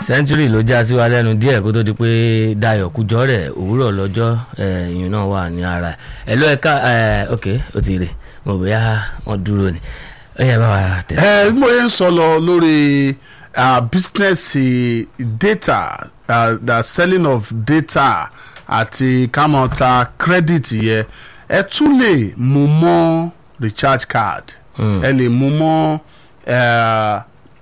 sẹ́ńtúrì ló já sí wa lẹ́nu díẹ̀ kó tó di pé Dayọ̀ Kújọ́ rẹ̀ òwúrọ̀ lọ́jọ́ ìyún náà wà ní ara ẹ̀ ló ẹ̀ka ok ó ti rè mo bóyá wọ́n dúró ni ó yẹ bá wa tẹ̀. ẹ bí mo yẹn ń sọ lọ lórí business data uh, the selling of data àti kámọ́ta credit yẹ ẹ tún lè mú mọ́ recharge card ẹ lè mú mọ́ uh,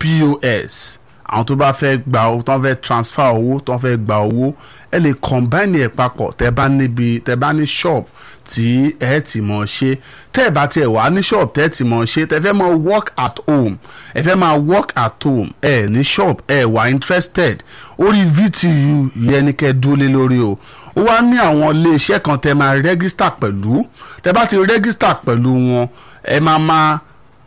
POS àwọn tó bá fẹ́ gba owó tó ń fẹ́ transfer owó tó ń fẹ́ gba owó ẹ lè combine ẹ̀ papọ̀ tẹ́ bá níbi tẹ́ bá ní shop tí ẹ ti mọ̀ ṣe tẹ́ ẹ bá tiẹ̀ wá ní shop tẹ́ ẹ ti mọ̀ ṣe tẹ́ fẹ́ máa work at home ẹ fẹ́ máa work at home ẹ ní shop ẹ wà interested orí VTU yẹn ni kẹ́ dúró lé lórí o ó wá ní àwọn iléeṣẹ́ kan tẹ́ máa register pẹ̀lú tẹ́ bá ti register pẹ̀lú wọn ẹ máa máa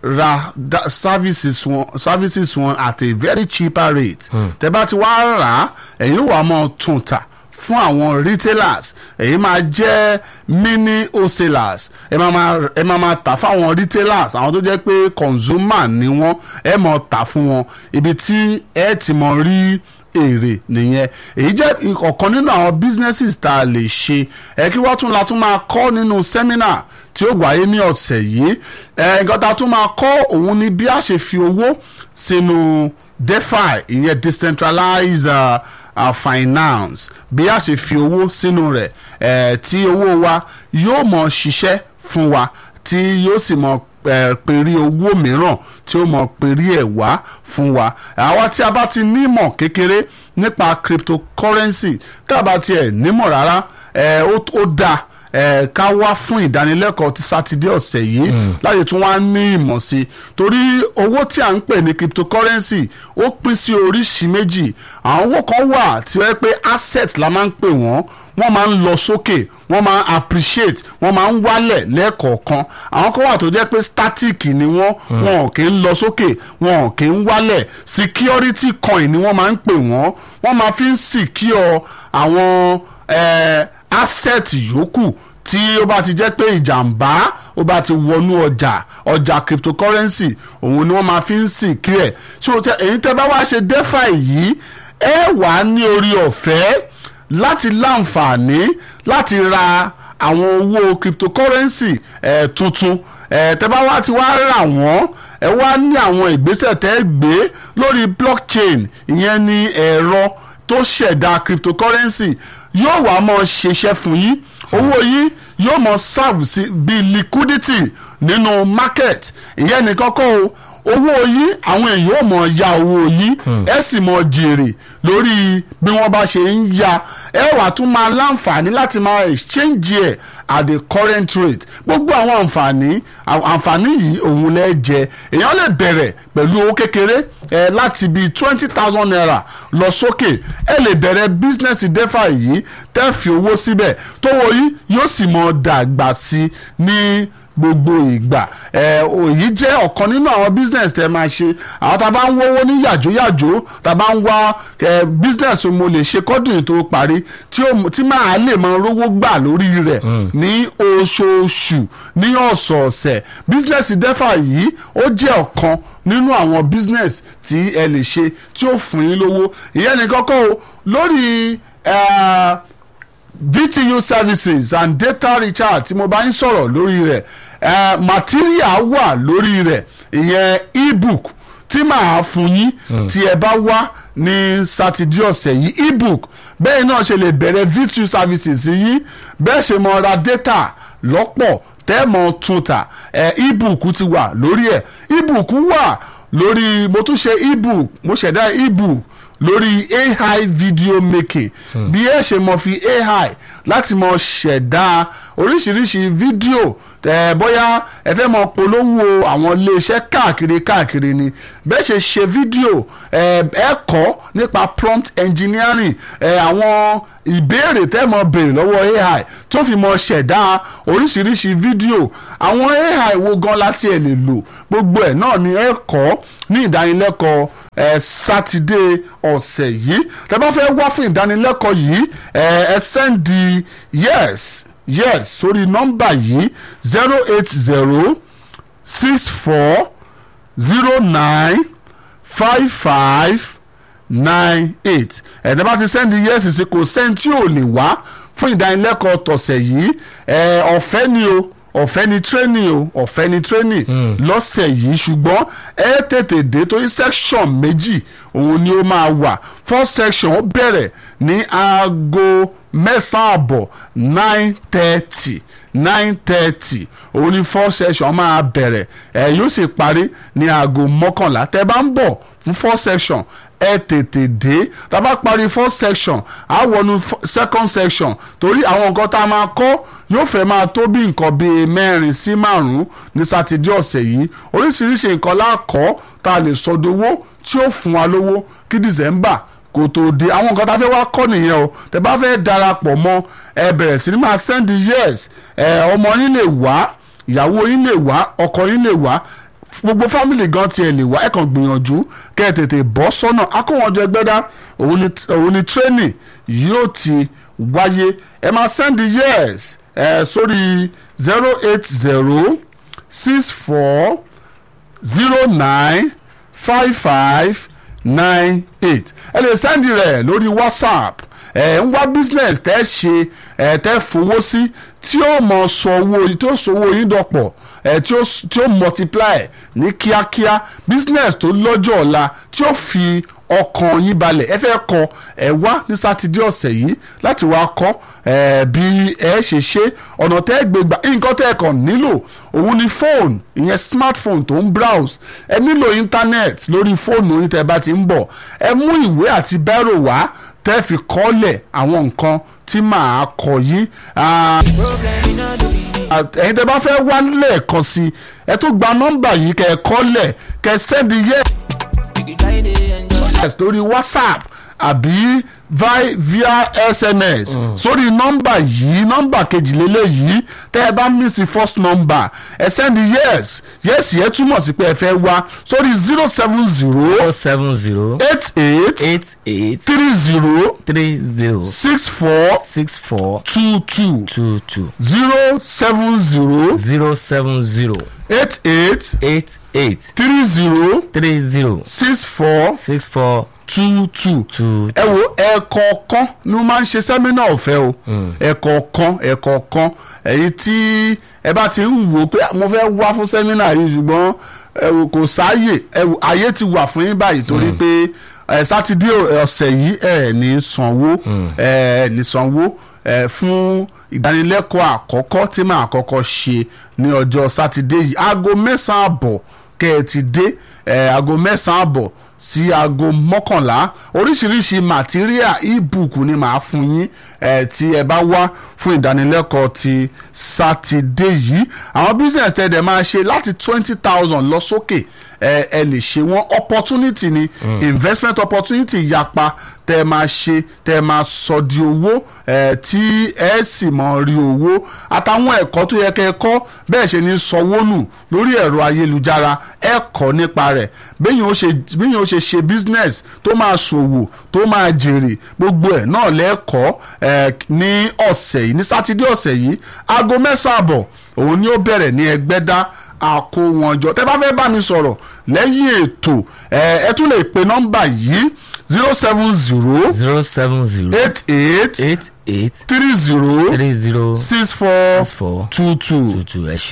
ra services wọn services wọn at a very cheaper rate tẹ́ bá ti wá rà á ẹ̀yin wà mọ́ tún tà fún àwọn retailers èyí máa jẹ́ mini wholesalers ẹ máa máa ẹ máa máa tà fáwọn retailers àwọn tó jẹ́ pé consumer ni wọ́n ẹ máa tà fún wọn ibi tí ẹ ti mọ̀ rí èrè nìyẹn èyí jẹ́ ọ̀kan nínú àwọn businesses tá a lè ṣe ẹ kí wọ́n tún la tún máa kọ́ nínú seminar tí ó wáyé ní ọ̀sẹ̀ yìí ẹ nǹkan tá a tún máa kọ́ òun ni bí a ṣe fi owó sínú defi ìyẹn decentralized uh, uh, finance bí a ṣe fi owó sínú rẹ̀ ẹ̀ tí owó wa yóò mọ̀ ṣiṣẹ́ fún wa tí yóò sì mọ̀ pèrí owó mìíràn tí ó mọ̀ pèrí ẹ̀ wá fún wa àwa tí a bá ti nímọ̀ kékeré nípa cryptocurrency tá a bá tiẹ̀ nímọ̀ rárá ẹ̀ ó dáa ẹ ká wá fún ìdánilẹ́kọ̀ọ́ ti sátidé ọ̀sẹ̀ yìí láti tún wá ní ìmọ̀ sí i torí owó tí à ń pè ní cryptocurrency ó pín sí oríṣi méjì àwọn owó kan wà tí wọ́n pé asset la máa ń pè wọ́n wọ́n máa ń lọ sókè wọ́n máa ń appreciate wọ́n máa ń wálẹ̀ lẹ́ẹ̀kọ̀ọ̀kan àwọn kan wà tó jẹ́ pé static ni wọ́n wọn ò kì í lọ sókè wọn ò kì í wálẹ̀ security coin ni wọ́n máa ń pè wọ́n wọ́n máa fi ń secure àwọn eh, asset yòókù tí ó bá ti jẹ́ pé ìjàmbá ó bá ti wọnú ọjà ọjà cryptocurrency òun ni wọ́n máa fi ń sìn kí ẹ̀ ṣé o tẹ èyí tẹ́ bá wá ṣe defi yìí ẹ wà ní orí ọ̀fẹ́ láti láǹfààní láti ra àwọn owó cryptocurrency ẹ̀ tuntun ẹ̀ tẹ́ bá wá ti wá rà wọ́n ẹ wá ní àwọn ìgbésẹ̀ tẹ́ gbé lórí blockchain ìyẹn ni ẹ̀rọ tó ṣẹ̀dá cryptocurrency yóò wá mọ ṣiṣẹ́ fún yín owó yín yóò mọ serve sí bí liquidity nínú market ìyẹn nìkan kọ́ o owó yín àwọn èèyàn ò mọ ya owó yín ẹ sì mọ jèrè lórí bí wọ́n bá ṣe ń ya ẹ wà tún máa láǹfààní láti máa exchange ẹ̀ at the current rate gbogbo àwọn àǹfààní àǹfààní yìí òun lẹ jẹ èèyàn lè bẹ̀rẹ̀ pẹ̀lú owó kékeré ẹ láti bíi twenty thousand naira lọ sókè ẹ lè bẹ̀rẹ̀ business defa yìí tẹ́ fi owó síbẹ̀ tówó yìí yóò sì mọ dàgbà sí ní gbogbo ìgbà ẹ òyì jẹ́ ọ̀kan nínú àwọn business tẹ́ máa ṣe àwọn tá a bá ń wówó ní yàjóyàjó tá a bá ń wá ẹ business mo lè ṣe kọ́dùn tó parí tí máa lè máa rówó gbà lórí rẹ̀ ní oṣooṣù ní ọ̀sọ̀ọ̀sẹ̀ business defa yìí ó jẹ́ ọ̀kan nínú àwọn business tí ẹ lè ṣe tí ó fún yín lówó ìyẹn ní kọ́kọ́ o lórí uh, VTU services and data recharge tí mo bá ń sọ̀rọ̀ lórí rẹ̀ uh, material wà lórí rẹ̀ ìyẹn ebook tí màá fún yín tí ẹ bá wá ní sátidé ọ̀sẹ̀ yìí ebook bẹ́ẹ̀ náà ṣe lè bẹ̀rẹ̀ VTU services yìí bẹ́ẹ̀ ṣe mọ ra data lọ́pọ̀ tẹ́ẹ̀mọ̀ tuntà ẹ̀ ebook ti wà lórí ẹ̀ ebook wà lórí mo tún ṣe ebook mo ṣẹ̀dá ebook lórí AI video making bí ẹ ṣe mọ fi AI láti mọ ṣẹ̀dá oríṣiríṣi fídíò ẹ bóyá ẹ fẹ́ mọ polówó àwọn iléeṣẹ́ káàkiri káàkiri ni bẹ́ẹ̀ ṣe ṣe fídíò ẹ ẹ kọ́ nípa prompt engineering ẹ àwọn ìbéèrè tẹ́ mọ béèrè lọ́wọ́ AI tó fi mọ ṣẹ̀dá oríṣiríṣi fídíò àwọn AI wo gan láti ẹ̀ lè lò gbogbo ẹ̀ náà ni ẹ kọ́ ní ìdánilẹ́kọ̀ọ́ ẹ sátidé ọ̀sẹ̀ yìí tẹ́ bá fẹ́ wá fún ìdánilẹ́kọ̀ọ́ yìí ẹ ẹ sẹ́ndì yes yes sórí nọ́mbà yìí zero eight zero six four zero nine five five nine eight ẹ̀dá bá ti sẹ́ndì yẹ́sì sí kò sẹ́ni tí ò lè wá fún ìdánilẹ́kọ̀ọ́ tọ̀sẹ̀ yìí ẹ̀ ọ̀fẹ́ ni o ọ̀fẹ́ ni training o ọ̀fẹ́ ni training lọ́sẹ̀ yìí ṣùgbọ́n ẹ tètè dé torí section méjì òun ni ó máa wà first section ó bẹ̀rẹ̀ ní aago mẹ́sàn-án àbọ̀ nine thirty nine thirty òun ni first section máa bẹ̀rẹ̀ ẹ yóò sì parí ní aago mọ́kànlá tẹ́ bá ń bọ̀ fún first section ẹ tètè dé tá a bá parí first section á wọnú f- second section torí àwọn nǹkan tá a máa kọ́ yóò fẹ́ máa tó bí nǹkan bíi mẹ́rin sí márùn-ún ní sátidé ọ̀sẹ̀ yìí oríṣiríṣi nǹkan láàkọ́ tá a lè sọdowó tí ó fún wa lówó kí december kò tó dé àwọn nǹkan tá a fẹ́ wá kọ́ nìyẹn o tẹ́ bá fẹ́ darapọ̀ mọ́ ẹ bẹ̀rẹ̀ sí ni máa send yes ẹ ọmọ yín lè wá ìyàwó yín lè wá ọkọ yín lè wá gbogbo fámìlì gan tiẹ̀ lè wá ẹ̀ kàn gbìyànjú kẹ́ ẹ tètè bọ́ sọ́nà akówọ́njọ ẹgbẹ́dá òun ni òun ni training yóò ti wáyé ẹ máa send yes ẹ sórí zero eight zero six four zero nine five five nine eight ẹ lè sẹ́ndì rẹ̀ lórí whatsapp ẹ ń wá business tẹ́ ṣe ẹ tẹ́ fowó sí tí ó mọ sọ owó tí ó sọ owó yín dọ̀pọ̀ ẹ tí ó tí ó multiply ní kíákíá business tó lọ́jọ́ ọ̀la tí ó fi ọkàn yín balẹ̀ ẹ fẹ́ kọ́ ẹ wá ní sátidé ọ̀sẹ̀ yìí láti wá kọ́ ẹ bí ẹ ṣe ṣe ọ̀nà tẹ́ ẹ gbé gbà nǹkan tẹ́ ẹ kàn nílò òun ni fóònù ìyẹn smartphone tó ń browse ẹ nílò internet lórí fóònù yín tẹ́ ẹ bá ti ń bọ̀ ẹ mú ìwé àti bẹ́rò wá tẹ́ ẹ fi kọ́lẹ̀ àwọn nǹkan tí màá kọ yín. Ah, ẹ̀yin tẹ́ bá fẹ́ wá lẹ́ẹ̀kan sí i ẹ tó gba nọ́mbà yìí kẹ́ ẹ kọ́lẹ̀ kẹ́ ẹ sẹ́ndì yẹ́ yes lórí whatsapp àbí vi via sms sórí nọ́mbà yìí nọ́mbà kejìlélẹ̀ yìí tẹ́ ẹ bá miss first number ẹ send yes yes yẹn túmọ̀ sí pé ẹ fẹ́ wá sórí zero seven zero four seven zero eight eight eight eight three zero three zero six four six four two two two two zero seven zero zero seven zero eight eight eight eight three zero three zero six four six four two two two ẹ wo ẹ̀ẹ̀kọ̀ọ̀kan ni mo máa ń ṣe sẹ́mínà ọ̀fẹ́ o ẹ̀ẹ̀kọ̀ọ̀kan ẹ̀ẹ̀kọ̀ọ̀kan èyí tí ẹ bá ti ń wò pé mo fẹ́ wá fún sẹ́mínà yìí ṣùgbọ́n ẹ wò kò sáàyè ẹ wò àyè ti wà fún yín báyìí torí pé ẹ sátidé ọ̀sẹ̀ yìí ẹ ní sanwó ẹ ní sanwó ẹ fún ìdánilẹ́kọ̀ọ́ àkọ́kọ́ tí màá kọ́kọ́ ṣe ní ọjọ́ sátidé yìí aago mẹ́sàn-án àbọ̀ kẹ́ ẹ ti dé ẹ aago mẹ́sàn-án àbọ̀ sí aago mọ́kànlá oríṣiríṣi material ebook ni màá fún yín ẹ tí ẹ bá wá fún ìdánilẹ́kọ̀ọ́ ti sátidé yìí àwọn business tẹ́ dẹ̀ máa ṣe láti twenty thousand lọ sókè ẹ ẹ lè ṣe wọ́n opportunity ni investment opportunity yapa tẹ́ ẹ máa ṣe tẹ́ ẹ máa sọ di owó ẹ tí ẹ sì mọ rí owó àtàwọn ẹ̀kọ́ tó yẹ kẹ́ ẹ kọ́ bẹ́ẹ̀ ṣe ní sanwó nù lórí ẹ̀rọ ayélujára ẹ kọ́ nípa rẹ̀ bẹ́yìn ó ṣe bẹ́yìn ó ṣe ṣe business tó máa ṣòwò tó máa jèrè gbogbo ẹ̀ náà lẹ́ẹ̀kọ́ ẹ ní ọ̀sẹ̀ yìí ní sátidé ọ̀sẹ̀ yìí aago mẹ́sàn-án àbọ̀ òun ni ó bẹ̀rẹ̀ ní ẹgbẹ́dá àkó wọn jọ tẹ́ bá fẹ́ bá mi sọ̀rọ̀ lẹ́yìn ètò ẹ ẹ tún lè pe nọ́mbà yìí zero seven zero zero seven zero eight eight eight eight three zero three zero six four six four two two. two two ẹ ṣé.